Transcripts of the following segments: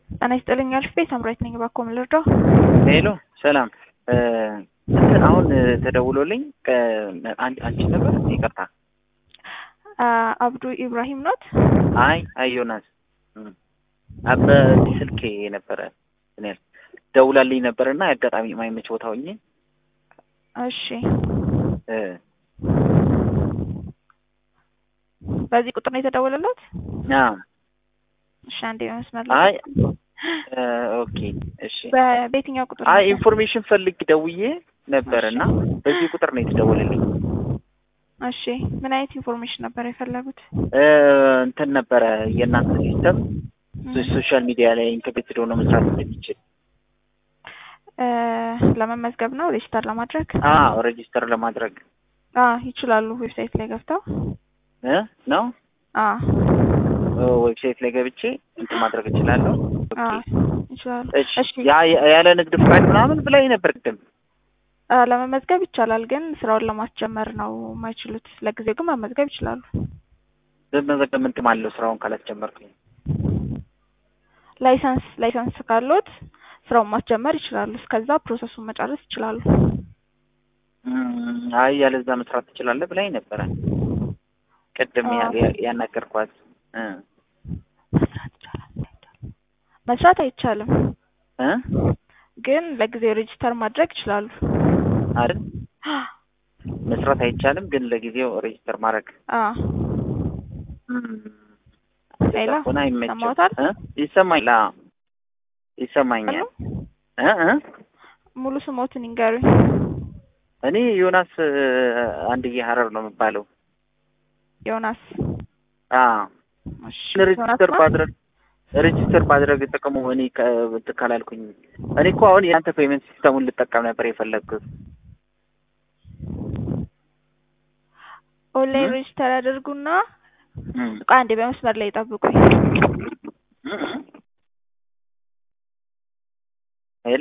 ጤና ይስጥልኝ አልፌ ሳምራዊት ነኝ። እባክዎ ምን ልርዳው? ሄሎ ሰላም። እንትን አሁን ተደውሎልኝ አንድ አንቺ ነበር? ይቅርታ። አብዱ ኢብራሂም ኖት? አይ አይ ዮናስ በዚህ ስልኬ ነበረ እኔ ደውላልኝ ነበርና አጋጣሚ የማይመች ቦታ ሆኜ እሺ። በዚህ ቁጥር ነው የተደወለለት? አዎ። እሺ፣ አንዴ መስመር አይ ኦኬ እሺ። በየትኛው ቁጥር? አይ ኢንፎርሜሽን ፈልግ ደውዬ ነበር እና በዚህ ቁጥር ነው የተደወለልኝ። እሺ፣ ምን አይነት ኢንፎርሜሽን ነበር የፈለጉት? እንትን ነበረ የእናንተ ሲስተም ሶሻል ሚዲያ ላይ ኢንተግሬትድ ሆኖ መስራት እንደሚችል ለመመዝገብ ነው ሬጅስተር ለማድረግ? አዎ ሬጂስተር ለማድረግ አዎ ይችላሉ። ዌብሳይት ላይ ገብተው እ ነው አዎ ዌብሳይት ላይ ገብቼ እንትን ማድረግ እችላለሁ። አዎ ይችላሉ። እሺ ያ ያለ ንግድ ፍቃድ ምናምን ብላኝ ነበር ቅድም። ለመመዝገብ ይቻላል፣ ግን ስራውን ለማስጀመር ነው የማይችሉት። ለጊዜው ግን መመዝገብ ይችላሉ። በመዘገብ ምን ጥቅም አለው ስራውን ካላስጀመርኩኝ? ላይሰንስ ላይሰንስ ካሎት ስራውን ማስጀመር ይችላሉ። እስከዛ ፕሮሰሱን መጨረስ ይችላሉ። አይ ያለዛ መስራት ትችላለህ ብላኝ ነበረ ቅድም ያናገርኳት። መስራት ይቻላል። መስራት አይቻልም፣ እ ግን ለጊዜው ሬጅስተር ማድረግ ይችላሉ። አይደል? መስራት አይቻልም፣ ግን ለጊዜው ሬጅስተር ማድረግ አዎ ሌላ ሆነ አይመችም። ሰማሁታል? እ ይሰማኛል። አዎ ይሰማኛል። እ እ ሙሉ ስሞትን ይንገሩኝ። እኔ ዮናስ አንድዬ ሀረር ነው የሚባለው። ዮናስ አዎ እሺ፣ ሬጅስተር ዮናስ ባድረግ ሬጅስተር ባድረግ ጥቅሙ እኔ እንትን ካላልኩኝ እኔ እኮ አሁን የአንተ ፔመንት ሲስተሙን ልጠቀም ነበር የፈለግኩት። ኦንላይን ሬጅስተር ያደርጉና እም። ቆይ አንዴ በመስመር ላይ ጠብቁኝ። ሄሎ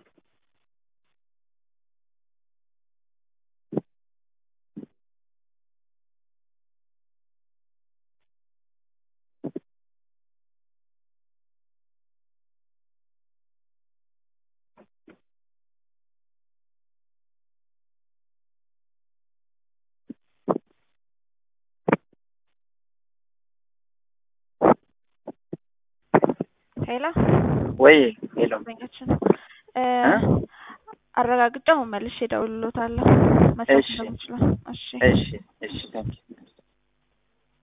ሄሎ ወይ ሄሎ ደንበኛችን እ አረጋግጬ አሁን መልሼ እደውልልዎታለሁ መስራት እሺ። እንደምችለው። እሺ እሺ እሺ ታንኪ